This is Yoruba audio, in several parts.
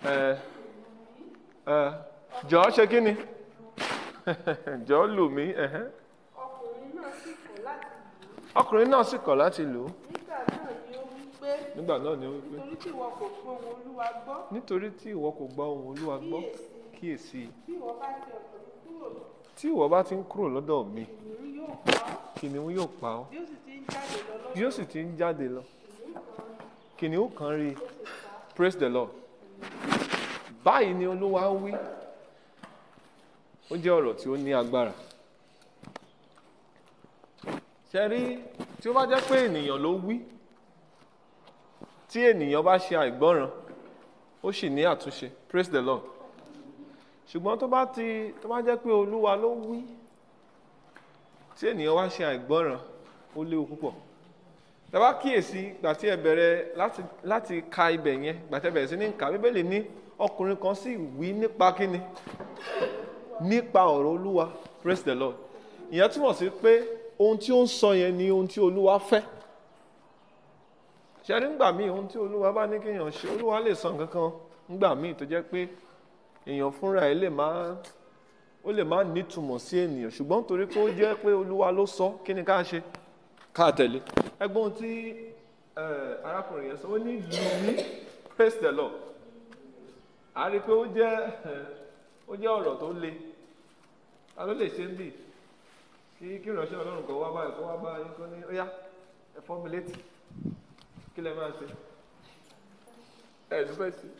ẹ ẹ jọ̀ọ́ ṣe kí ni jọ̀ọ́ lù mí ẹ̀hẹ́n. ọkùnrin náà sì kọ̀ láti lù ú ọkùnrin náà sì kọ̀ láti lù ú nígbà náà ni ó wí pé nígbà náà ni ó wí pé nítorí tí ìwọ kò fún ohun olúwa gbọ́ nítorí tí ìwọ kò gba ohùn olúwa gbọ́ kíyèsí bí ìwọ bá ti ọ̀dọ̀ mi kúrò tí ìwọ bá ti ń kúrò lọ́dọ̀ mi ìrún yóò pa ọ́ kìnìún yóò pa ọ́ bí ó sì ti ń jáde lọ lọ́dọ̀ yóò sì ti ń jáde lọ kìnìún kan rí i praise the lord báyìí ni olúwa ń wí ó jẹ́ ọ̀rọ̀ tí ó ní agbára ṣe rí tí ó bá jẹ́ pé ènìyàn ló wí tí ènìyàn bá ṣe àìgbọ́ràn ó sì ní àtúnṣe praise the lord ṣùgbọ́n tó bá ti tó bá jẹ́ pé olúwa ló wí tí ènìyàn wá ṣe àìgbọ́ràn ó léwu púpọ̀ tẹ́wá kíyèsí gbà tí ẹ bẹ̀rẹ̀ láti láti ka ibẹ̀ yẹn gbà tí ẹ bẹ̀rẹ̀ sí ní kà bíbélì ní ọkùnrin kan sì wí nípa kíni nípa ọ̀rọ̀ olúwa praise the lord ìyẹn túmọ̀ sí pé ohun tí ó ń sọ yẹn ni ohun tí olúwa fẹ́ ṣe nígbà míì ohun tí olúwa bá ní kéèyàn ṣe olúwa lè sọ nǹkan kan nígbà míì tó jẹ́ pé èèyàn fúnra ẹ̀ lè má ó lè má nítumọ̀ sí ènìyàn ṣùgbọ́n torí pé ó jẹ́ pé olúwa ló sọ kí ni ká ṣe ká tẹ̀lé ẹgbọ́n ohun tí eh, arákùnrin yẹn sọ ó ní lù mí praise the lord a rí i pé ó jẹ́ ó jẹ́ ọ̀rọ̀ tó le ta ló lè ṣe ń bì kí kí ìránṣẹ́ ọlọ́run kan wá báyìí kó wá báyìí kó ní ó yá ẹ fọ́ mi létí kí lẹ máa ṣe ẹ ló fẹ́ sí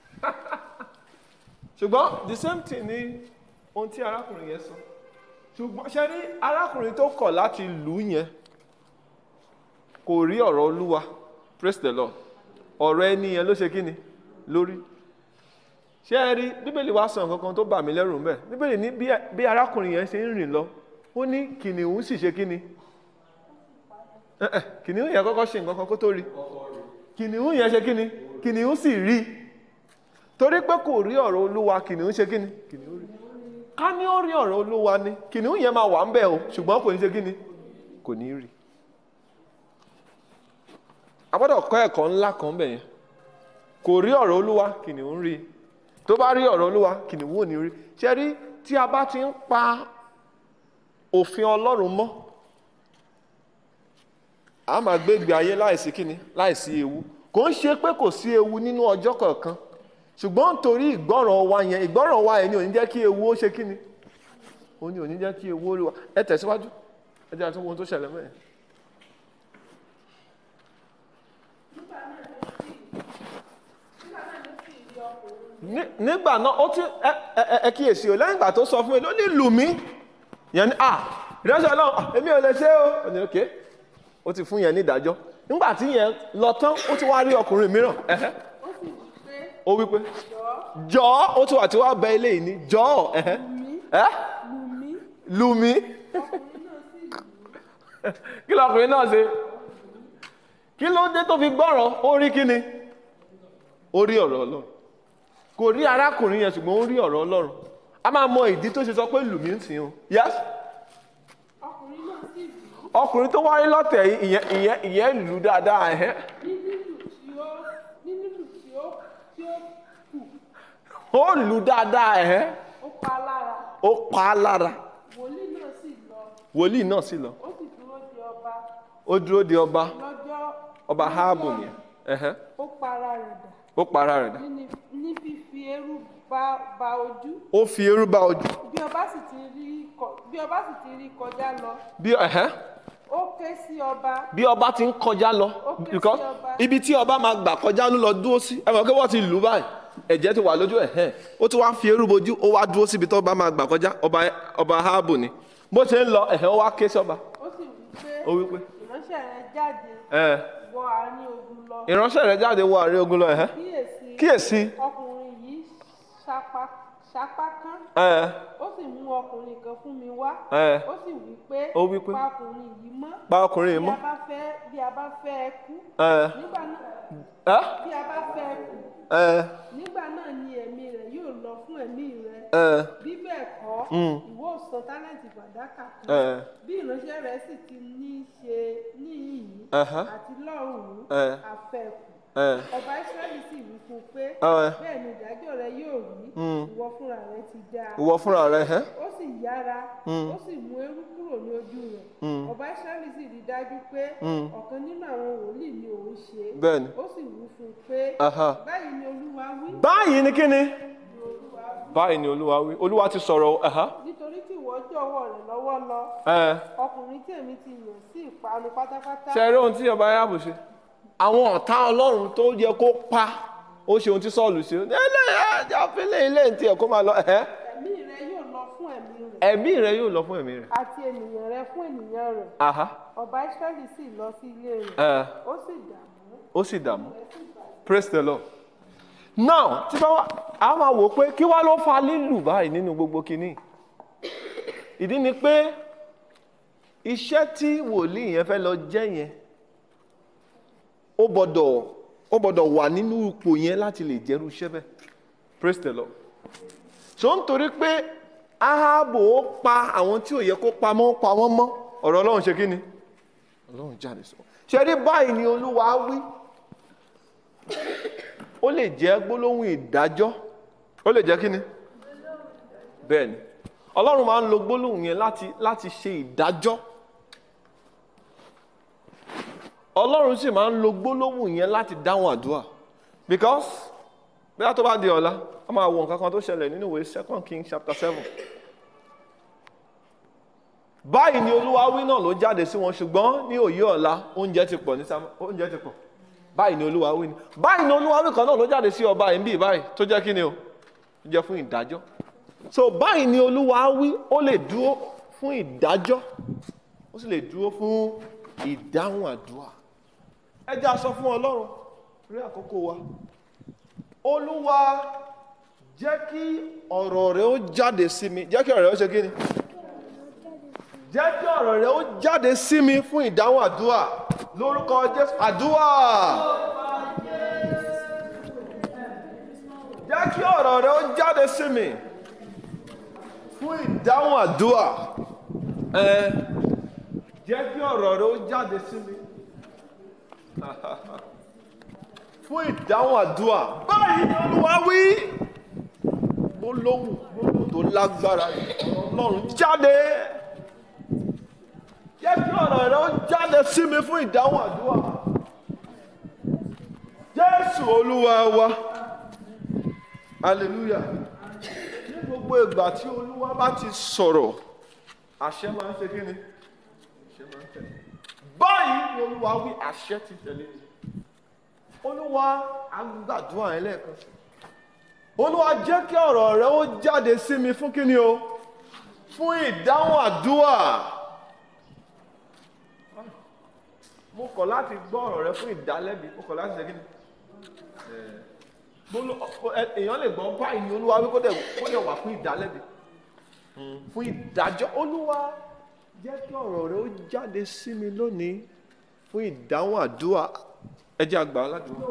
ṣùgbọ́n the same thing ni ohun tí arákùnrin yẹn sọ ṣùgbọ́n ṣe rí arákùnrin tó kọ̀ láti lù ú yẹn kò rí ọ̀rọ̀ olúwa praise the lord ọ̀rọ̀ ẹni yẹn ló ṣe kí ni lórí ṣé ẹ rí bíbélì wá sọ nǹkan kan tó bà mí lẹ́rù ńbẹ̀ bíbélì ní bí bí arákùnrin yẹn ṣe ń rìn lọ ó ní kìnìún sì ṣe kí ni Eh, eh, kìnìún yẹn kọ́kọ́ ṣe nǹkan kan kó tó rí kìnìún yẹn ṣe kí ni kìnìún sì rí torí pé kò rí ọ̀rọ̀ olúwa kìnìún ṣe kí ni kìnìún rí ká ní ó rí ọ̀rọ̀ olúwa ni kìnìún yẹn máa wà ń bẹ̀ o ṣùgbọ́n kò ní ṣe kí ni kò ní rí a gbọ́dọ̀ kọ́ ẹ̀kọ́ ńlá kan bẹ̀ yẹn kò rí ọ̀rọ̀ olúwa kìnìún rí tó bá rí ọ̀rọ̀ olúwa kìnìún ò ní rí ṣe rí tí a bá ti ń pa òfin ọlọ́run mọ́ a máa gbégbé ayé láìsí kíni láìsí ewu kò ń ṣe pé kò sí ewu nínú ọjọ́ kọ̀ọ̀kan ṣùgbọ́n nítorí ìgbọ́ràn wa yẹn ìgbọ́ràn wa yẹn ni ò ní jẹ́ kí ewu ó ṣe kíni ó ní ò ní jẹ́ kí ewu ó rí wa ẹ tẹ̀síwájú ẹ jẹ́ àtúnwò tó ṣẹlẹ̀ mẹ́rin. Ní- nígbà náà ó ti ẹ ẹ ẹ kíyèsí o lẹ́yìn ìgbà tó sọ fún mi ló ní lù mí yẹn ni ah ìránṣẹ́ ọlọ́run ah, èmi ò lè ṣe o ò ní òkè ó ti fún yẹn ní ìdájọ́ nígbà tí yẹn lọ tán ó ti wá rí ọkùnrin mìíràn ẹ̀hẹ́ ó sì wí pé ó wí pé jọ̀ọ́ jọ̀ọ́ ó ti wà tí wàá bẹ ilé yìí ní jọ̀ọ́ ẹ̀hẹ́ ẹ́ lù mí lù mí kí lọkùnrin náà ṣe kí ló dé tó fi gbọ́rọ̀ ó rí kíni ó rí ọ̀rọ̀ ọlọ́run kò rí arákùnrin yẹn ṣùgbọ́n ó rí ọ̀rọ̀ ọlọ́run a máa mọ ìdí tó ṣe sọ pé lù mí ń sìn o yes ọkùnrin náà sì wí ọkùnrin tó wáyé lọ́tẹ̀ yìí, ìyẹn ìyẹn ìyẹn lù dáadáa ẹ̀hẹ́ ní lílù tí ó ní lílù tí ó tí ó kù ó lù dáadáa ẹ̀hẹ́ ó pa á lára ó pa á lára wòlíì náà sì lọ wòlíì náà sì lọ ó sì dúró de ọba ó dúró de ọba lọ́jọ́ ọba háàbù nìyẹn ẹ̀hẹ́ ó para rẹ̀ dà ó para rẹ̀ dà ní ní fífi eérú ba ba ojú ó fi eérú bá ojú bí ọba sì ti rí kọ- bí ọba sì ti rí kọjá lọ bí ẹ̀hẹ́ ó ké sí ọba bí ọba ti ń kọjá lọ Ó ké sí because ọba. ibi tí ọba máa gbà kọjá ló lọ dúró sí ẹ mọ̀ pé wọ́n ti lù ú báyìí ẹ̀jẹ̀ ti wà lójú ẹ̀ hẹ́n ó ti wá fi eérú bojú ó wá dúró síbi tó ọba máa gbà kọjá ọba ọba háàbù ni bó ṣe ń lọ ẹ̀hẹ́ ó wá ké sí ọba ó sì wí pé ó wí pé ìránṣẹ́ rẹ̀ jáde ẹ̀ wọ àárín ogun lọ ìránṣẹ́ rẹ̀ jáde wọ àárín ogun lọ ẹ̀hẹ́ kíyèsí kíyèsí ọkùnrin yìí ṣapa ṣapá kán ẹ̀ ó sì mú ọkùnrin kan fún mi wá ẹ̀ ó sì wí pé Ó wí pé, pa ọkùnrin yìí mọ́ pa ọkùnrin yìí bí mọ́ a bá fẹ́ bí a bá fẹ́ ẹ kú ẹ̀ nígbà náà ẹ̀ bí a bá fẹ́ ẹ kú ẹ̀ nígbà náà ni ẹ̀mí rẹ̀ yóò lọ fún ẹ̀mí rẹ̀ ẹ̀ bí bẹ́ẹ̀ kọ́ Mm. ìwọ ò san tálẹ́ǹtì fàdákà kan ẹ̀ bí ìránṣẹ́ rẹ̀ sì ti ní í ṣe níhìn Ẹ̀hẹ́. àti lọ́rùn Ẹ̀. àfẹ́kù ẹ̀ ọba Ísírẹ́lì sì wí fún un pé Ẹ̀. bẹ́ẹ̀ ni ìdájọ́ ìwọ fúnra rẹ ti dá a ìwọ fúnra rẹ ẹ́ ó sì yára ó sì mú eérú kúrò ní ojú rẹ̀ ọba israẹli sì rí i dájú pé ọ̀kan nínú àwọn wòlíì ni òun ṣe bẹ́ẹ̀ ni. ó sì wí fún un pé Aha. báyìí ni olúwa wí báyìí ni kí ni ni olúwa wí báyìí ni olúwa wí olúwa ti sọ̀rọ̀ o, ẹ̀há nítorí tí ìwọ jọ̀wọ́ rẹ̀ lọ́wọ́ lọ ẹ̀ ọkùnrin tí èmi ti yàn sí ìparun pátápátá ṣe rí ohun tí ọba yàbò ṣe àwọn ọ̀tá ọlọ́run tó yẹ kó pa ó ṣe ohun tí sọ́ọ̀lù ṣe ẹlẹ́yà àfẹ́lẹ́ ilé ní tiẹ̀ kó máa lọ ẹ̀hẹ́ ẹ̀mí rẹ yóò lọ fún ẹ̀mí rẹ̀ ẹ̀mí rẹ yóò lọ fún ẹ̀mí rẹ àti ènìyàn rẹ fún ènìyàn rẹ̀ aha ọba israẹli sì lọ sí ilé rẹ̀ ẹ̀ ó sì dààmú ó sì dààmú praise the lord now tí bá wà á máa wò pé kí wá ló fa lílù báyìí nínú gbogbo kinní ìdí ni pé iṣẹ́ tí wòlíì yẹn fẹ́ lọ jẹ́ yẹn ó gbọ́dọ̀ ó gbọ́dọ̀ wà nínú ipò yẹn láti lè jẹ́rú iṣẹ́ bẹ́ẹ̀ praise the lord so nítorí pé ahabu ó pa àwọn tí ò yẹ kó pa mọ́ ó pa wọ́n mọ́ ọ̀rọ̀ ọlọ́run ṣe kí ni ọlọ́run jáde sọ ṣe rí báyìí ni olúwa wí ó lè jẹ́ gbólóhùn ìdájọ́ ó lè jẹ́ kí ni bẹ́ẹ̀ ni ọlọ́run máa ń lo gbólóhùn yẹn láti láti ṣe ìdájọ́ ọlọ́run sì máa ń lo gbólóhùn yẹn láti dáhùn àdúrà because bí a tó bá di ọ̀la a máa wo nǹkan kan tó ṣẹlẹ̀ nínú ìwé second king chapter seven báyìí ni olúwa wí náà ló jáde sí wọn ṣùgbọ́n ní òye ọ̀la oúnjẹ ti pọ̀ ní sámá oúnjẹ ti pọ̀ báyìí ni olúwa wí ni báyìí ni olúwa wí kan náà ló jáde sí ọba yìí ń bì báyìí tó jẹ́ kí ni o tó jẹ́ fún ìdájọ́ so báyìí ni olúwa wí ó lè dúró fún ìdájọ́ ó sì lè dúró fún ìdáhùn àdúrà ẹ jẹ́ a sọ fún ọlọ́run rí àkókò wa olúwa jẹ́ kí ọ̀rọ̀ rẹ ó jáde sí mi jẹ́ kí ọ̀rọ̀ rẹ ó ṣe kí ni jẹ́ kí ọ̀rọ̀ rẹ ó jáde sí mi fún ìdáhùn àdúrà lórúkọ jésù àdúrà jẹ́ kí ọ̀rọ̀ rẹ ó jáde sí mi fún ìdáhùn àdúrà ẹ jẹ́ kí ọ̀rọ̀ rẹ ó jáde sí mi fún ìdáhùn àdúrà báyìí ni olúwa wí gbólóhùn gbólóhùn tó lágbára ni ọ̀rọ̀ ọlọ́run jáde jẹ́ kí ọ̀rọ̀ rẹ ó jáde sí mi fún ìdáhùn àdúrà jésù olúwa wa hallelujah ní gbogbo ìgbà tí olúwa bá ti sọ̀rọ̀ àṣẹ máa ń ṣe kí ni àṣẹ máa ń tẹ̀lé báyìí ni olúwa wí àṣẹ ti tẹ̀lé olúwa agbàdúrà yẹn lẹ́ẹ̀kan sí olúwa jẹ́ kí ọ̀rọ̀ rẹ ó jáde sí mi fún kí ni o fún ìdáhùn àdúrà mo kọ̀ láti gbọ́ ọ̀rọ̀ rẹ fún ìdálẹ́bi mo kọ̀ láti ṣe kí ni gbóló- ọ- ẹ- èèyàn lè gbọ́ báyìí ni olúwa wí kó dẹ̀ kó dẹ̀ wà fún ìdálẹ́bi fún ìdájọ́ olúwa jẹ́ kí ọ̀rọ̀ rẹ ó jáde sí mi lónìí fún ìdáhùn àdúrà ẹ jẹ́ àgbà aládùúgbò.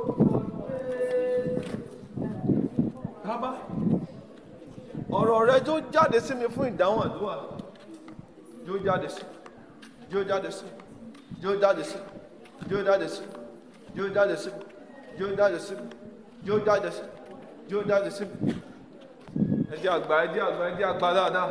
bàbá ọ̀rọ̀ rẹ jó jáde sí mi fún ìdáhùn àdúrà jó jáde sí jó jáde sí jó jáde sí jó jáde sí jó jáde sí jó jáde sí jó jáde sí jó jáde sí ẹ jẹ́ àgbà ẹ jẹ́ àgbà ẹ jẹ́ àgbà dáadáa.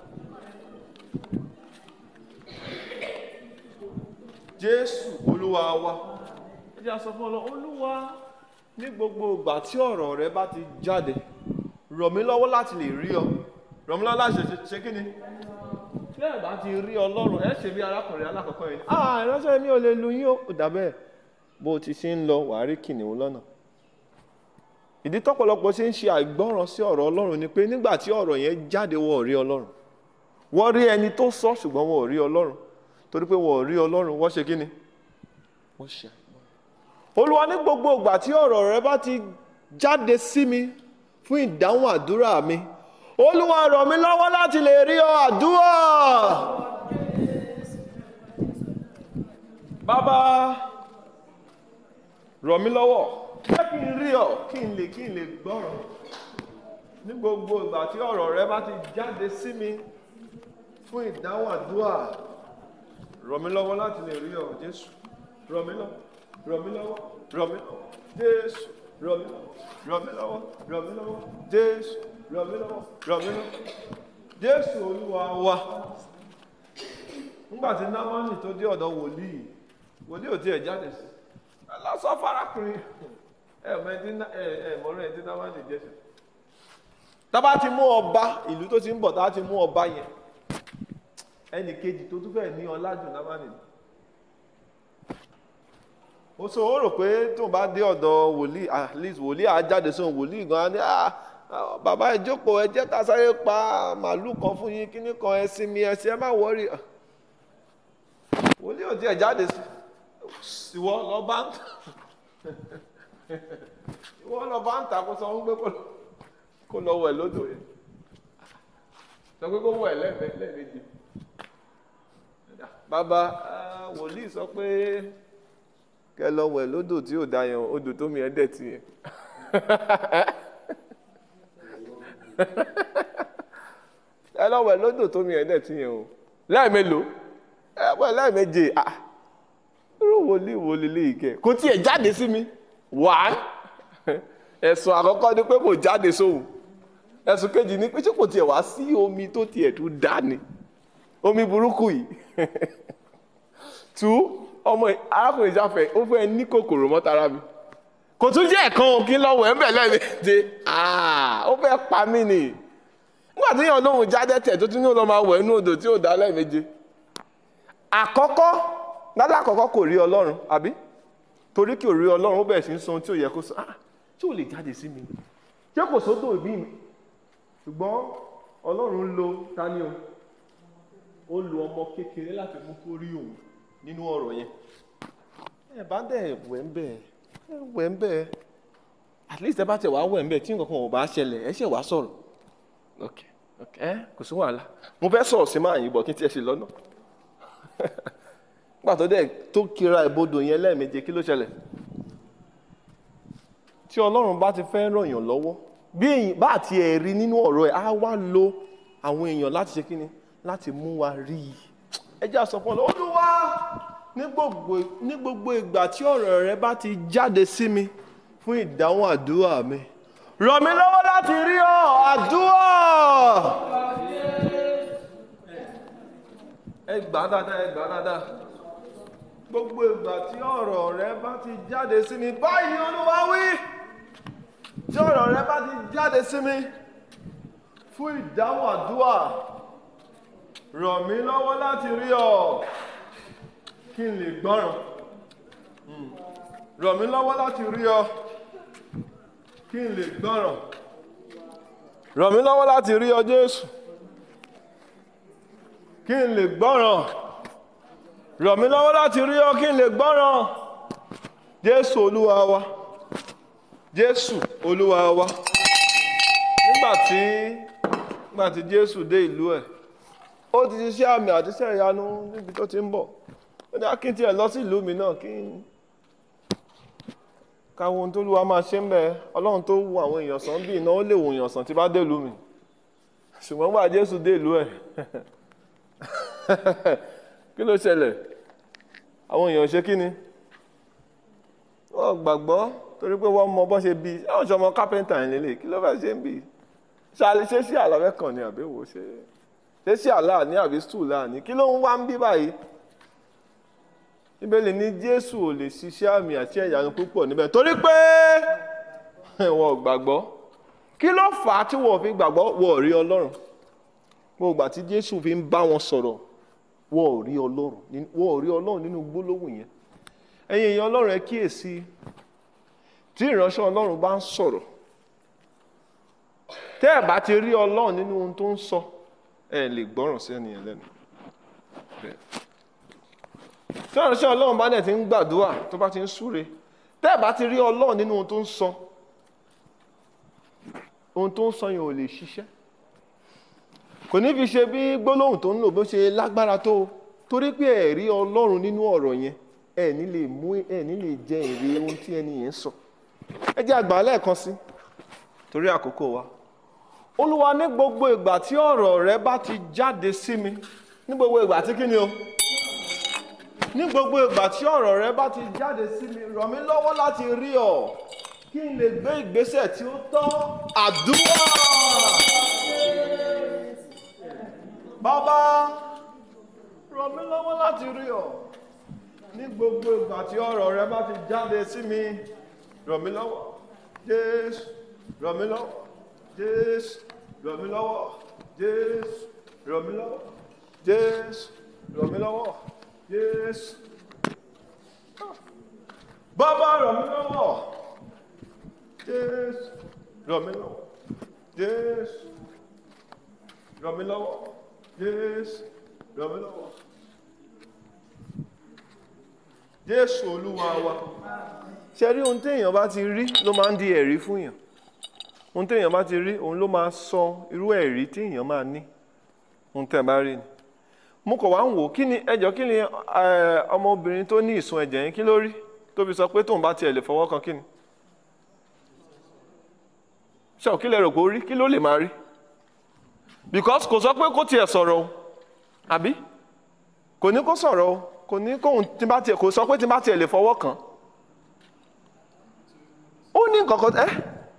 jésù olúwa wa ẹ jẹ́ a sọ fún ọlọ́run olúwa ní gbogbo ìgbà tí ọ̀rọ̀ rẹ bá ti jáde rọ̀ mí lọ́wọ́ láti lè rí ọ rọ̀ mí lọ́wọ́ láti ṣe- ṣe kí ni tí ẹ bá ti rí ọlọ́run ẹ ṣe bí arákùnrin alákọ̀ọ́kọ́ yìí ah ìránṣẹ́ mi ò lè lu yín ó dà bẹ́ẹ̀ bó o ti ṣe ń lọ wàá rí kìnìún lọ́nà ìdí tọ́pọ̀lọpọ̀ ṣe ń ṣe àìgbọ́ràn sí ọ̀rọ̀ ọlọ́run ni pé nígbà tí ọ̀rọ̀ yẹn jáde wọ́n ò rí ọlọ́run wọ́n rí ẹni tó sọ ṣùgbọ́n wọ́n ò rí ọlọ́run torí pé wọ́n ò rí ọlọ́run wọ́n ṣe kí ni wọ́n ṣe àìgbọ́ràn olúwa ní gbogbo ìgbà tí ọ̀rọ̀ rẹ bá ti jáde sí mi fún ìdáhùn àdúrà mi olúwa rọ̀ mí lọ́wọ́ láti lè rí ọ àdúrà bàbá rọ̀ mí lọ́wọ́ jẹ́ kí n rí ọ kí n lè kí n lè gbọ́rọ̀ ní gbogbo ìgbà tí ọ̀rọ̀ rẹ bá ti jáde sí mi fún ìdáhùn àdúrà rọ̀ mí lọ́wọ́ láti lè rí ọ jésù rọ̀ mí lọ́wọ́ rọ̀ mí lọ́wọ́ rọ̀ mí lọ́wọ́ jésù rọ̀ mí lọ́wọ́ rọ̀ mí lọ́wọ́ rọ̀ mí lọ́wọ́ jésù ràn mí lọ́wọ́ ràn mí lọ́wọ́ jésù olúwa wa nígbà tí námánì tó dé ọ̀dọ̀ wòlíì wòlíì ò tiẹ̀ jáde sí lásán farakùnrin ẹ mọ ẹni ẹ ẹ mọ̀rọ̀ ẹni tí námánì jẹ́ sí. tábà ti mú ọba ìlú tó ti ń bọ̀ tábà ti mú ọba yẹn ẹnì kejì tó tún fẹ́ ní ọlájù námánì ni mo sọ ó rò pé tóun bá dé ọ̀dọ̀ wòlíì at least wòlíì á jáde sóun wòlíì gan-an ní ah bàbá ẹ jókòó ẹ jẹ́ ká sáré pa màálù kan fún yín kíní kan ẹ sinmi ẹ sí ẹ má wọrí wòlíì ò tiẹ̀ jáde sí ìwọ lọ bá ń tà ìwọ lọ bá ń tà kó sọ fún pé kó lọ wẹ̀ lódò yẹn sọ pé kó wẹ̀ lẹ́ẹ̀mejì bàbá wòlíì sọ pé kẹ lọ wẹ̀ lódò tí ò da yẹn odò tó mi ẹ dẹ̀ ti yẹn ẹ lọ wẹ̀ lódò tó mi ẹ dẹ̀ ti yẹn o lẹ́ẹ̀mélòó ẹ wẹ̀ lẹ́ẹ̀méje ah irú wòlíì wo lélẹ́yìí kẹ kò tiẹ̀ jáde sí mi wàá ẹ̀sùn àkọ́kọ́ ni pé kò jáde sóhun ẹ̀sùn kejì ni pé ṣé kò tiẹ̀ wá sí omi tó tiẹ̀ tó dá ni omi burúkú yìí tú ọmọ arákùnrin ìjáfẹ́ ó fẹ́ ní kòkòrò mọ́tara mi kò tún jẹ́ ẹ̀kan òkín lọ́wọ́ ẹ̀ ń bẹ̀ lẹ́ẹ̀mejì ó fẹ́ pa mí nì nígbà tí yàn lóhùn jáde tẹ̀ tó tún ní ọlọ́mọ awọ̀ inú odò tí ò dá lẹ́ẹ̀mejì àkọ́kọ́ lálẹ́ àkọ́kọ́ kò rí ọlọ́run àbí torí kí ò rí ọlọ́run ó bẹ̀rẹ̀ sí ń sọ ohun tí ò yẹ kó sọ ah tí ò lè jáde sí mi ṣé kò sódò ìbí mi ṣùgbọ́n ọlọ́run lo tani o ó lo ọmọ kékeré láti mú kó rí òun nínú ọ̀rọ̀ yẹn ẹ bá dẹ̀ wẹ̀ ń bẹ̀ ẹ wẹ̀ ń bẹ̀ at least ẹ bá tẹ̀ wá wẹ̀ ń bẹ̀ tí nǹkan kan ò bá ṣẹlẹ̀ ẹ ṣẹ̀ wá sọ̀rọ̀ ok ok ẹ kò sí wàhálà mo fẹ́ sọ̀rọ̀ sí máa yín bọ̀ kí n tiẹ̀ ṣe lọ́nà nígbà tó dẹ̀ tó kira ìbodò yẹn lẹ́ẹ̀meje kí ló ṣẹlẹ̀ tí ọlọ́run bá ti fẹ́ ràn yàn lọ́wọ́ bí èyí bá àti ẹ̀ rí nínú ọ̀rọ̀ ẹ̀ á wá lo àwọn èèyàn láti ṣe kíni láti mú wa rí i ẹ jẹ́ àsọpọ̀ lọ olúwa ní gbogbo ní gbogbo ìgbà tí ọ̀rọ̀ rẹ bá ti jáde sí mi fún ìdáhùn àdúrà mi ràn mí lọ́wọ́ láti rí ọ àdúrà. ẹ gbà á dáadáa ẹ gbà á dáadáa gbogbo ìgbà tí ọ̀rọ̀ rẹ bá ti jáde sí mi báyìí ni olúwa wí tí ọ̀rọ̀ rẹ bá ti jáde sí mi fún ìdáhùn àdúrà ràn mí lọ́wọ́ láti rí ọ kí n lè gbọ́ràn ràn mí lọ́wọ́ láti rí ọ kí n lè gbọ́ràn ràn mí lọ́wọ́ láti rí ọ Jésù kí n lè gbọ́ràn ràn mí lọ́wọ́ láti rí ọ kí n lè gbọ́ràn Jésù Olúwa wa Jésù Olúwa wa nígbà tí nígbà tí Jésù dé ìlú ẹ̀ ó ti ṣiṣẹ́ àmì àti iṣẹ́ ìyanu níbi tó ti ń bọ̀ ó ní akíntì ẹ̀ lọ sí ìlú mi náà kí n káwọn ohun tó lúwa máa ṣe ń bẹ ọlọ́run tó wu àwọn èèyàn sàn bí iná ó lè wò èèyàn sàn tí bá dé ìlú mi ṣùgbọ́n gbà Jésù dé ìlú ẹ̀ kí ló ṣẹlẹ̀ àwọn èèyàn ṣe kí ni wọ́n gbàgbọ́ torí pé wọ́n mọ bọ́ ṣe bí àwọn ṣọmọ kápẹ́ńtà yẹn lélẹ̀ kí ló fẹ́ ṣe ń bì ṣe sí àlàfẹ́ kan ni àbẹ̀wò ṣe ṣe sí àlá ní àbí stool láàní kí ló ń wá ń bí báyìí Bíbélì ní Jésù ò lè ṣiṣẹ́ àmì àti ẹ̀yàrá púpọ̀ níbẹ̀ torí pé wọn ò gbàgbọ́ kí ló fà á tí wọn ò fi gbàgbọ́ wọn ò rí Ọlọ́run gbogbo ìgbà tí Jésù fi ń bá wọn sọ̀rọ̀ wọn ò rí Ọlọ́run wọn ò rí Ọlọ́run nínú gbólóhùn yẹn ẹ̀yin èèyàn Ọlọ́run ẹ kíyèsí tí ìránṣẹ́ Ọlọ́run bá ń sọ̀rọ̀ tẹ́ ẹ̀ bá ti rí Ọlọ́run nínú ohun tó ń sọ ẹ lè gbọ́ràn sí ẹnìyàn lẹ́nu tí ìránṣẹ́ Ọlọ́run bá dẹ̀ ti ń gbàdúrà tó bá ti ń súre tẹ́ ẹ̀ bá ti rí Ọlọ́run nínú ohun tó ń sọ ohun tó ń sọ yẹn ò lè ṣiṣẹ́ kò ní fi ṣe bí gbólóhùn tó ń lò bó ṣe lágbára tó torí pé ẹ rí Ọlọ́run nínú ọ̀rọ̀ yẹn ẹ ní lè mú ẹ ní lè jẹ èrè ohun tí ẹni yẹn sọ ẹ jẹ́ àgbà lẹ́ẹ̀kan sí torí àkókò wa Olúwa ní gbogbo ìgbà tí ọ̀rọ̀ rẹ bá ti jáde sí mi ní gbogbo ìgbà tí kí ni o ní gbogbo ìgbà tí ọ̀rọ̀ rẹ bá ti jáde sí mi ràn mí lọ́wọ́ láti rí ọ kí n lè gbé ìgbésẹ̀ tí ó tọ́ àdúrà. bàbá ràn mí lọ́wọ́ láti rí ọ ní gbogbo ìgbà tí ọ̀rọ̀ rẹ bá ti jáde sí mi ràn mí lọ́wọ́ jésù ràn mí lọ́wọ́ jésù ràn mí lọ́wọ́ jésù ràn mí lọ́wọ́ jésù ràn mí lọ́wọ́ jésù bàbá ràn mí lọ́wọ́ jésù ràn mí lọ́wọ́ jésù ràn mí lọ́wọ́ jésù ràn mí lọ́wọ́ jésù olúwa wa ṣe rí ohun téèyàn bá ti rí ló máa ń di ẹ̀rí fún yàn ohun téèyàn bá ti rí òun ló máa sọ irú ẹ̀rí téèyàn máa ní ohun tẹ́ ẹ bá rí ni mo kọ̀ wá ń wò kí ni ẹjọ́ kí ni eh, ọmọbìnrin tó ní ìsun ẹ̀jẹ̀ yẹn kí ló rí tó fi sọ pé tóun bá tiẹ̀ lè fọwọ́ kan kí ni ṣé ò kí lẹ rò pé ó rí kí ló lè máa rí because kò sọ pé kó tiẹ̀ sọ̀rọ̀ o àbí kò ní kó sọ̀rọ̀ o kò ní kóun tí bá tiẹ̀ kò sọ pé tí bá tiẹ̀ lè fọwọ́ kàn ó ní nǹkan kan ẹ́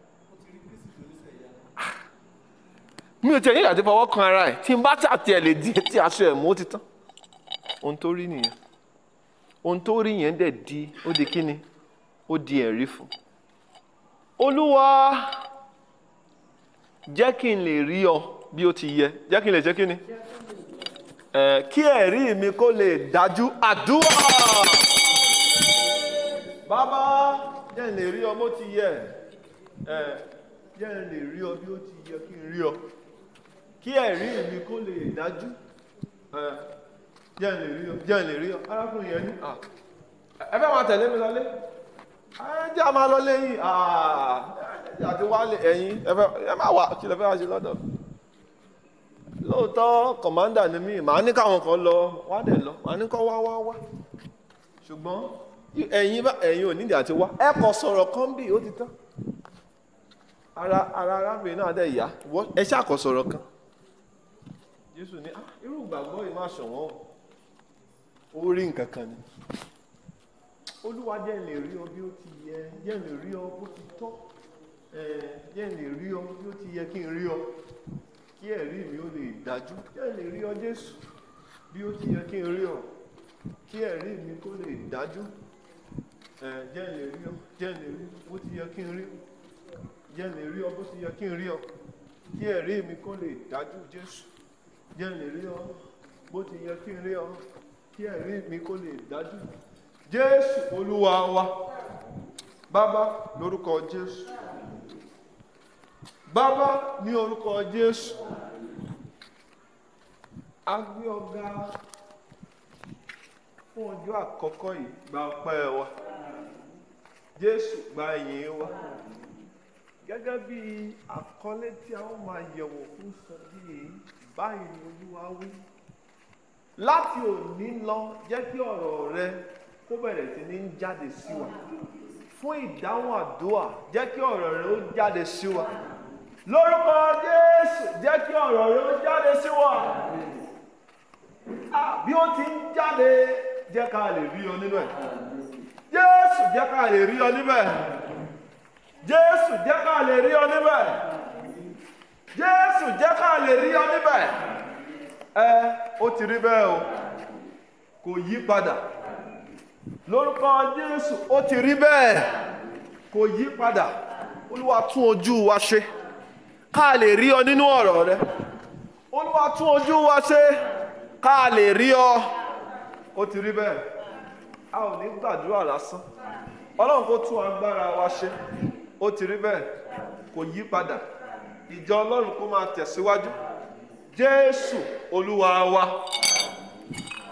mi ò tiẹ̀ ní ìdàtí fọwọ́ kan ara ẹ̀ tí n bá tà tiẹ̀ lè di etí aṣọ ẹ̀ mú ó ti tán ohun tó rí nìyẹn ohun tó rí yẹn dẹ̀ di ó di kíni ó di ẹ̀rí fún olúwa jẹ́ kí n lè rí ọ bí ó ti yẹ jẹ́ kí n lè ṣe kíni ẹ̀ kí ẹ̀rí mi kó lè dájú àdúrà bàbá jẹ́ n lè rí ọ bó ti yẹ ẹ̀ jẹ́ n lè rí ọ bí ó ti yẹ kí n rí ọ kí ẹ̀rí mi kó lè dájú ẹ̀ jẹ́ n lè rí ọ jẹ́ n lè rí ọ arákùnrin yẹn ní à ẹ fẹ́ máa tẹ̀lé mi lọlé ẹ jẹ́ a máa lọlé yìí àti wálé ẹ̀yìn ẹ fẹ́ ẹ má wà kí lẹ fẹ́ wá ṣe lọ́dọ̀ lóòótọ́ kọ̀mándà ni mí màá ní káwọn kan lọ wá dẹ̀ lọ màá ní kọ́ wá wá wá ṣùgbọ́n ẹ̀yin bá ẹ̀yin ò nídìí àti wá ẹ kọ sọ̀rọ̀ kan bí ó ti tán ara ara arábìnrin náà dẹ̀ yá wọ́- ẹ ṣàkọ sọ̀rọ̀ kan Jésù ní "Ah, irú ìgbàgbọ́ yìí má ṣọ̀wọ́n o ó rí nǹkan kan ni olúwa jẹ́ n lè rí ọ bí ó ti yẹ jẹ́ n lè rí ọ bó ti tọ́ ẹ̀, jẹ́ n lè rí ọ bí ó ti yẹ kí n rí ọ kí ẹ̀rí mi ó lè dájú jẹ́ n lè rí ọ Jésù bí ó ti yẹ kí n rí ọ kí ẹ̀rí mi kó lè dájú ẹ̀, jẹ́ n lè rí ọ jẹ́ n lè rí ọ bó ti yẹ kí n rí ọ jẹ́ n lè rí ọ bó ti yẹ kí n rí ọ kí ẹ̀rí mi kó lè dájú Jésù jẹ́ n lè rí ọ bó ti yẹ kí n rí ọ kí ẹ̀rí mi kó lè dájú Jésù Olúwa wa bàbá lórúkọ Jésù bàbá ní orúkọ Jésù a gbé ọ̀gá fún ọjọ́ àkọ́kọ́ yìí gba ọpẹ́ wa Jésù gba ìyìn wa gẹ́gẹ́ bí àkọlé tí a ó máa yẹ̀wò fún sọ́jí yìí báyìí ni Olúwa wí láti òní lọ jẹ́ kí ọ̀rọ̀ rẹ kó bẹ̀rẹ̀ sí ní jáde sí wa fún ìdáhùn àdúrà jẹ́ kí ọ̀rọ̀ rẹ ó jáde sí wa lórúkọ Jésù jẹ́ kí ọ̀rọ̀ rẹ ó jáde sí wa Ah, bí ó ti ń jáde jẹ́ ká lè rí ọ nínú ẹ̀ Jésù jẹ́ ká lè rí ọ níbẹ̀ Jésù jẹ́ ká lè rí ọ níbẹ̀ Jésù jẹ́ ká lè rí ọ níbẹ̀ ẹ ó ti rí bẹ́ẹ̀ o kò yí padà lórúkọ Jésù ó ti rí bẹ́ẹ̀ kò yí padà Olúwa tún ojú wa ṣe ká lè rí ọ nínú ọ̀rọ̀ rẹ Olúwa tún ojú wa ṣe ká lè rí ọ ó ti rí bẹ́ẹ̀ a ò ní gbàdúrà lásán Ọlọ́run kó tún agbára wa ṣe ó ti rí bẹ́ẹ̀ kò yí padà ìjọ Ọlọ́run kó máa tẹ̀síwájú Jésù Olúwa wa